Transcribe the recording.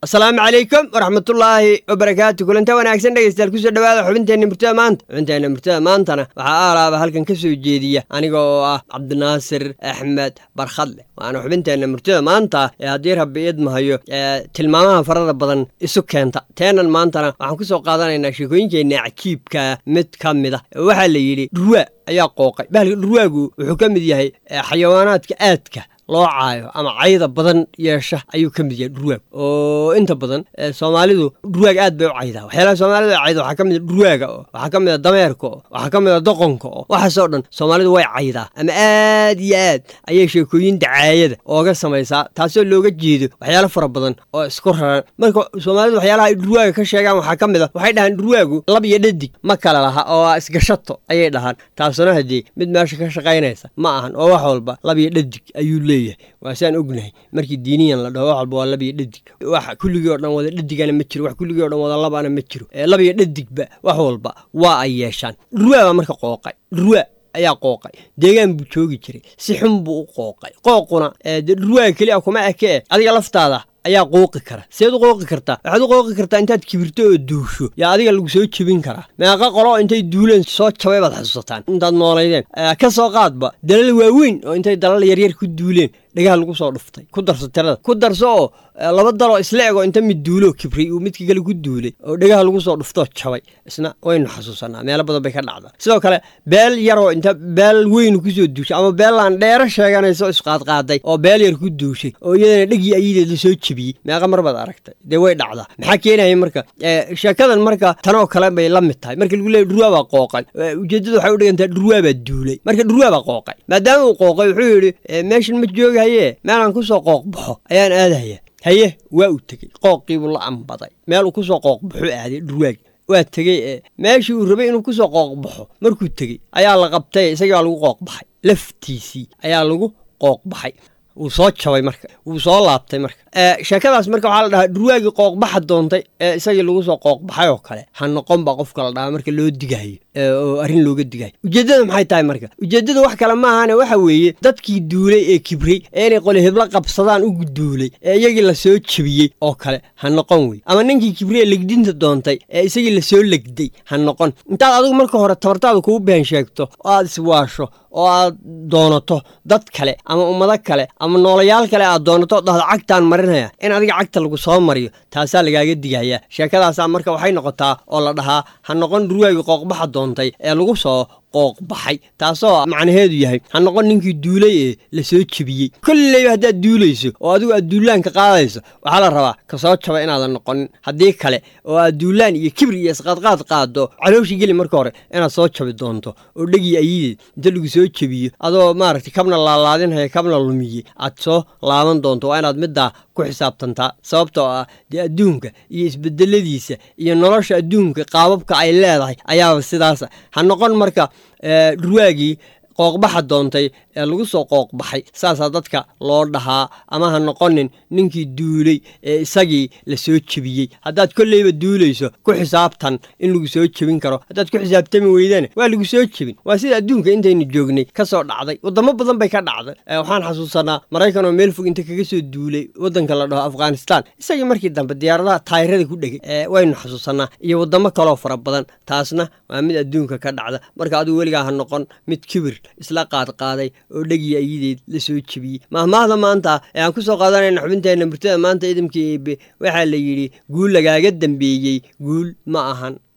asalaamu calaykum waraxmatullaahi wabarakaatu kulanta wanaagsan dhegeystayaal kusoo dhawaada xubinteenna murtada maanta xubinteenna murtada maantana waxaa aalaaba halkan ka soo jeediya aniga oo ah cabdinaasir axmed barkhadle waana xubinteenna murtada maanta ee haddii rabbi idmahayo ee tilmaamaha farada badan isu keenta teenan maantana waxaan ku soo qaadanaynaa sheekooyinkeenna cajiibka mid ka mid ah waxaa la yidhi dhurwaa ayaa qooqay bahalka dhurwaagu wuxuu ka mid yahay xayawaanaadka aadka loo caayo ama cayda badan yeesha ayuu ka mid yahay dhurwaag oo inta badan soomaalidu dhurwaag aad bay u caydaa waxyaalaha soomaalida cayda waxaa ka mid a dhurwaaga oo waxaa ka mid a dameerka oo waxaa ka mid a doqonka oo waxaasoo dhan soomaalidu way caydaa ama aad iyo aad ayay sheekooyin dacaayada ooga samaysaa taasoo looga jeedo waxyaalo fara badan oo isku raran marka soomaalidu waxyaalaha ay dhurwaaga ka sheegaan waxaa ka mid a waxay dhahaan dhurwaagu lab iyo dhadig ma kala laha oo isgashato ayay dhahaan taasuna haddii mid meesha ka shaqaynaysa ma ahan oo wax walba lab iyo dhadig ayuu leeyahay waa saan ognahay markii diiniyan la dhaho wax walba waa labiyo dhadig wax kulligii o dhan wada dhadigana ma jiro wax kulligii o dhan wada labana ma jiro labiyo dhadigba wax walba waa ay yeeshaan dhurwaa baa marka qooqay dhurwaa ayaa qooqay deegaan buu joogi jiray si xun buu u qooqay qooquna dee dhurwaaga keli a kuma ekee adiga laftaada ayaa qooqi kara seed u qooqi kartaa waxaad u qooqi kartaa intaad kibirto oo duusho yaa adiga lagu soo jebin karaa meeqa qolo intay duuleen soo jabay baad xasuusataan intaad noolaydeen ka soo qaadba dalal waaweyn oo intay dalal yaryar ku duuleen dhagaha lagu soo dhuftay ku darso tirada ku darso oo laba daloo isla ego inta mid duuloo kibray uu midka kale ku duulay oo dhagaha lagu soo dhuftoo jabay isna waynu xasuusanaa meelo badan bay ka dhacdaa sidoo kale beel yaroo inta beel weynu kusoo duushay ama beelaan dheero sheeganayso isqaadqaaday oo beel yar ku duushay oo iyadana dhegii ayideed la soo jebiyey meeqa mar baad aragtay dee way dhacdaa maxaa keenaya marka sheekadan marka tanoo kale bay la mid tahay marka lagu leeyay dhurwaa baa qooqay ujeeddadu waxay u dhigantaa dhurwaa baa duulay marka dhurwaa baa qooqay maadaama uu qooqay wuxuu yidhi meeshan ma jooga haye meelaan kusoo qooq baxo ayaan aadaya haye waa uu tegey qooqiibuu la ambaday meel uu kusoo qooq baxo aaday dhurwaagi waa tegey ee meeshii uu rabay inuu kusoo qooq baxo markuu tegey ayaa la qabtay isagii baa lagu qooq baxay laftiisii ayaa lagu qooq baxay wuu soo jabay marka wuu soo laabtay marka sheekadaas marka waxaa la dhahaa dhurwaagii qooqbaxa doontay ee isagii lagu soo qooqbaxay oo kale ha noqon baa qofka la dhahaa marka loo digahayo oo arrin looga digayo ujeeddada maxay tahay marka ujeeddada wax kale maahane waxa weeye dadkii duulay ee kibray ee inay qole heblo qabsadaan ugu duulay ee iyagii lasoo jebiyey oo kale ha noqon wey ama ninkii kibray ee legdinta doontay ee isagii lasoo legday ha noqon intaad adigu marka hore tabartaada kugu been sheegto oo aad iswaasho oo aad doonato dad kale ama ummado kale ama noolayaal kale aad doonato dhahdo cagtaan marinaya in adiga cagta lagu soo mariyo taasaa lagaaga digayaa sheekadaasaa marka waxay noqotaa oo la dhahaa ha noqon dhurwaagii qooqbaxa doontay ee lagu soo qooq baxay taasoo macnaheedu yahay ha noqon ninkii duulay ee lasoo jebiyey kolleyba haddaad duulayso oo adigu aad duulaanka qaadayso waxaa la rabaa ka soo jaba inaadan noqonin haddii kale oo aad duulaan iyo kibir iyo isqaadqaad qaado calooshii geli marka hore inaad soo jabi doonto oo dhegii ayideed inta lagu soo jebiyo adoo maaragtay kabna laalaadinhaya kabna lumiyey aad soo laaban doonto waa inaad middaa ku xisaabtantaa sababtoo ah dee adduunka iyo isbedeladiisa iyo nolosha adduunka qaababka ay leedahay ayaaba sidaasa ha noqon marka dhurwaagii qooqbaxa doontay ee lagu soo qooqbaxay saasaa dadka loo dhahaa ama ha noqonin ninkii duulay ee isagii la soo jebiyey haddaad kolleyba duulayso ku xisaabtan in lagu soo jebin karo haddaad ku xisaabtami weydana waa lagu soo jebin waa sida adduunka intaynu joognay ka soo dhacday waddamo badan bay ka dhacday waxaan xasuusanaa maraykan oo meel fog inta kaga soo duulay waddanka la dhaho afghanistan isagii markii dambe diyaaradaha taayirada ku dhegay waynu xasuusanaa iyo waddamo kaloo fara badan taasna waa mid adduunka ka dhacda marka adigu weligaa ha noqon mid kibir isla qaadqaaday oo dhegii ayideed la soo jebiyey mahmaahda maanta ee aan ku soo qaadanayna xubinteenna murtada maanta idamkii eebe waxaa la yidhi guul lagaaga dambeeyey guul ma ahan